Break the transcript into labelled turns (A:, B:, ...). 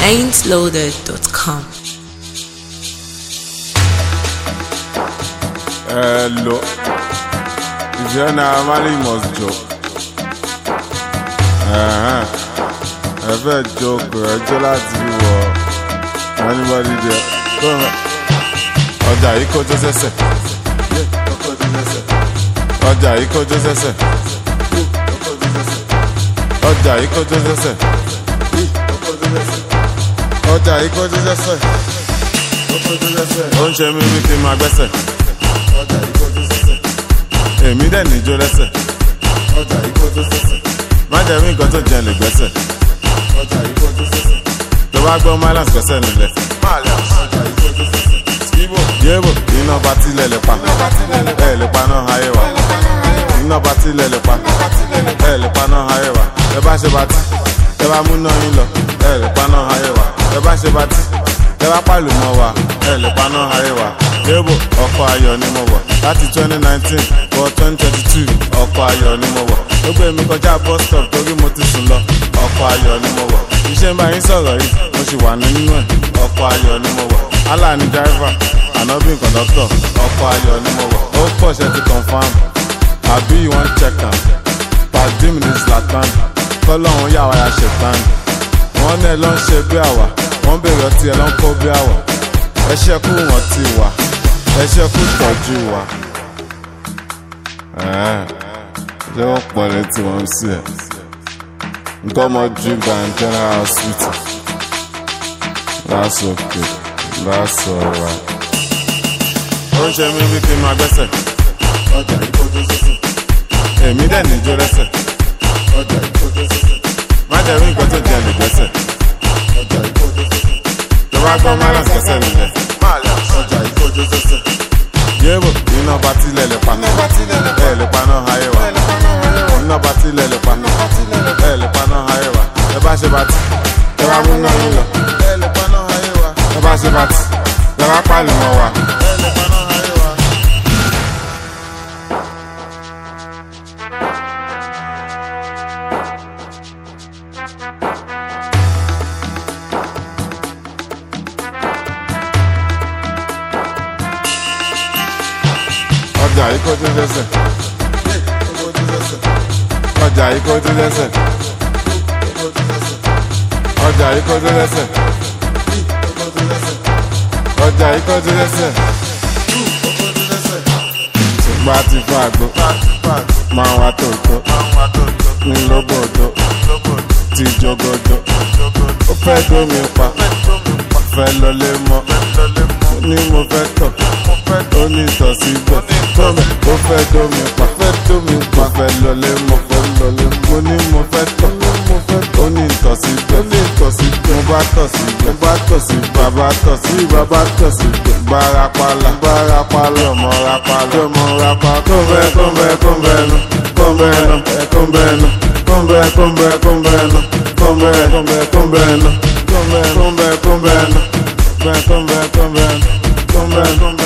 A: ain'tloaded.com.
B: Hello. If you're not married, you must joke. Uh-huh. Ẹ fẹ́ joke ẹjọ́ láti wọ anybody there. Go on. Ọjà yìí kó jó sẹ́sẹ̀. Ọjà yìí kó jó sẹ́sẹ̀. Ọjà yìí kó jó sẹ́sẹ̀. Ọjà yìí kó jó sẹ́sẹ̀. Ó ń ṣe mí bí kí n máa gbẹ́sẹ̀. Èmi dẹ̀ níjó lẹ́sẹ̀. Má jẹ́ mí nǹkan tó jẹ lè gbẹ́sẹ̀. Tó bá gbọ́ Mylands gbẹ́sẹ̀ nílẹ̀. Yébò iná bá tilẹ̀ lè pa. Ẹ lè pa náà ayé wa. Iná bá tilẹ̀ lè pa. Ẹ lè pa náà ayé wa. Ẹ bá ṣe bá tí. Ẹ bá múná yín lọ. Ẹ lè pa náà ayé wa. Ẹ bá ṣe bá tí. Ẹ bá pàlù mọ́ wa. Ẹ lè pa náà ayé wa. Yébò ọkọ̀ ayọ̀ ni mo wọ̀. Láti twenty nineteen wọ twenty twenty two ọkọ̀ ayọ̀ ni mo wọ̀. Ó gbé mi kọjá bus stop torí mo ti sùn lọ. Ọkọ̀ ayọ̀ ni mo wọ̀. Iṣẹ́ ń bá yín sọ̀rọ̀ yìí. Mo sì wà nínú ẹ̀. Ọkọ̀ ayọ̀ ni mo wọ̀. Allah ni driver. Ànábì kọ̀dọ́tọ̀. Ọkọ̀ ayọ̀ ni mo wọ̀. Ó pọ̀ ṣe ti confam. Àbí you wan check am. Pàdé mi ní Zlatan. Kọ́lọ́hún yà wá ya ṣètàn. Wọ́n náà lọ ń ṣe bí àwà. Wọ́n bèrè ọtí ẹ̀ ló ń kó bí àwà. Ẹ ṣẹ́kù wọ́n ti wà. Ẹ ṣẹ́kù tọ́jú wa. Ṣé wọ́n pọ̀ létí wọn sí ẹ̀? Nǹkan ọmọ drink and general hospital. That's okay. That's alright. Ó ń ṣe mí bí kí n máa gbẹ́sẹ̀. Èmi dẹ̀ níjó lẹ́sẹ̀. Má jẹ́ rí nǹkan tó jẹ lè gbẹ́sẹ̀. Tó bá gbọ́ Mylands gbẹ́sẹ̀ nílẹ̀. Yébò iná bá tilẹ̀ lè pa. Ẹ lè pa náà ayé wa. Iná bá tilẹ̀ lè pa. Ẹ lè pa náà ayé wa. Ẹ bá ṣe bá tí. Ẹ bá mú náà yín lọ. Ẹ lè pa náà ayé wa. Ẹ bá ṣe bá tí. Ẹ bá pàlù mọ́ wa. Ẹ lè pa náà ayé wa. Ọjà yìí kó tún lẹ́sẹ̀. Ọjà yìí kó tún lẹ́sẹ̀. Ọjà yìí kó tún lẹ́sẹ̀. Ọjà yìí kó tún lẹ́sẹ̀. Ṣùgbọ́n a ti fún àgbo. Máa wá tòótọ́. Ní lóbòdó. Ti jogodo. Ó fẹ́ dómi pa. Fẹ́ lọlé mọ́. Ó ní mo fẹ́ tọ̀. Ó ní ìtọ̀ síbẹ̀. Tómi ó fẹ́ dómi pa. Fẹ́ dómi pa. Fẹ́ lọlé mọ́. Fẹ́ lọlé mọ́. Mo ní mo fẹ́ tọ̀. Ó ní ìtọ̀ síbẹ̀. Ó ní ìtọ̀ síbẹ̀. Mo bá tọ̀ síbẹ̀. Mo bá tọ̀ síbẹ̀. Bàbá tọ̀ sí bàbá tọ̀ síbẹ̀. Bárapàlà. Bárapàlà. Ọmọ rapàlà. Ọmọ rapàlà. Kóńbẹ́ kóńbẹ́ kóńbẹ́ nu. Kóńbẹ́ nu. Kóńbẹ́ nu. Kóńbẹ́ kóńbẹ́ kóńbẹ́ nu. Kóńbẹ́ kóńbẹ́ kóńbẹ́ nu. Kóńbẹ́ kóńbẹ́ kóńbẹ́ nu. Kóńbẹ́ kóńbẹ́ kóńbẹ́ nu. Kóńbẹ́ kóńbẹ́.